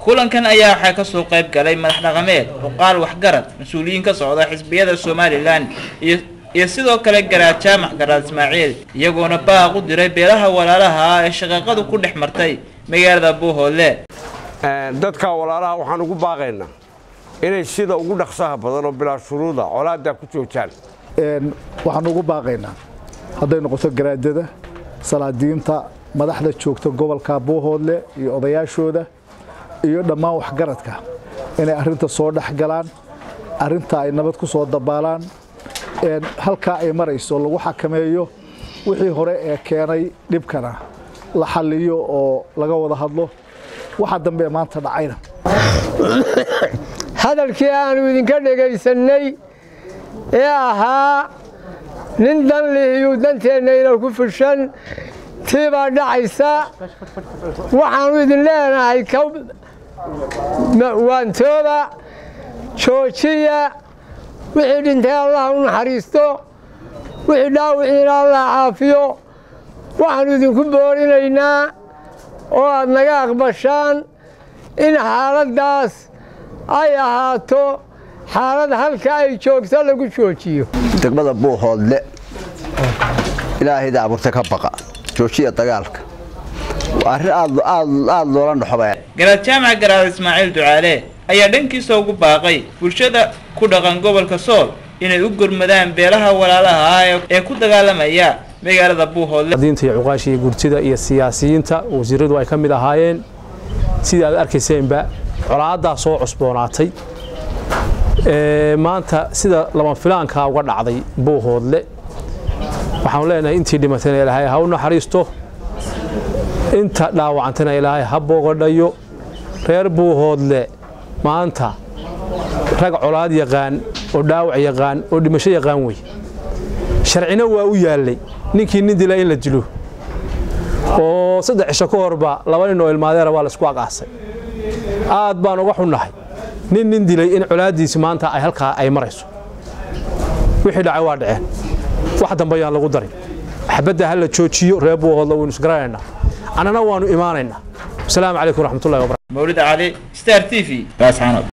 kulankan ayaa waxaa kasoo qayb galay madax dhaqameed cuqaal waxgarad mas-uuliyiin ka socda xisbiyada somalilan iyo iyo sidoo kale garaad jaamac garaad ismaaciil iyagoona baaq u diray beelaha walaalaha ah ee shaqaaqadu ku dhex martay magaalada buuhoodle dadka walaalaha waxaan ugu baaqaynaa inay sida ugu dhaqsaha badan oo bilaa shuruuda colaaddaa ku joojaan waxaan ugu baaqaynaa hadday noqoto garaadada salaadiinta madaxda joogta gobolka buuhoodle iyo odayaashooda iyo dhammaan waxgaradka inay arrinta soo dhex galaan arrinta ay nabad ku soo dabaalaan halkaa ay marayso lagu xakameeyo wixii hore ee keenay dhibkana la xalliyo oo laga wada hadlo waxa dambe ee maanta dhacayna hadalkii aanu idinka dhegaysannay ee ahaa nin dan lihiyuu danteennayna ku fushan tii baa dhacaysa waxaannu idin leenahay waantooba joojiya wixii dhintay allah u naxariisto wixii dhaawiciina allah caafiyo waxaannu idinku boorinaynaa oo aad naga aqbashaan in xaaladdaas ay ahaato xaalad halka ay joogto lagu joojiyo degmada buuhoodle ilaahayda abuurta ka baqa joojiya dagaalka arrin aad loola dhaxobaya garaad jaamac garaad ismaaciil ducaale ayaa dhankiisa ugu baaqay bulshada ku dhaqan gobolka sool inay u gurmadaan beelaha walaalaha ah ee ku dagaalamaya magaalada buuhoodle diinta iyo cuqaasha iyo gurtida iyo siyaasiyiinta wasiiradu ay ka mid ahaayeen sidii aad arkayseenba colaaddaa soo cusboonaatay maanta sida lama filaankaa uga dhacday buuhoodle waxaanu leenahay intii dhimatayna ilaahay ha u naxariisto inta dhaawacantayna ilaahay ha boogadhayo reer buuhoodle maanta rag colaad yaqaan oo dhaawac yaqaan oo dhimasho yaqaan wey sharcina waa u yaallay ninkii nin dila in la dilo oo saddex cisho ka horba laba nin oo ilmaadeera waa laisku aqaasay aad baan uga xunnahay nin nin dilay in colaaddiisi maanta ay halkaa ay marayso wixii dhacay waa dhaceen wax dambe ayaan lagu darin xabadda ha la joojiyo reer buuhoodla waynu isgaranaynaa annana waannu imaanaynaa asalaamu calaykum waraxmatullahi wabarakatu mawlid cali star t v baasxanood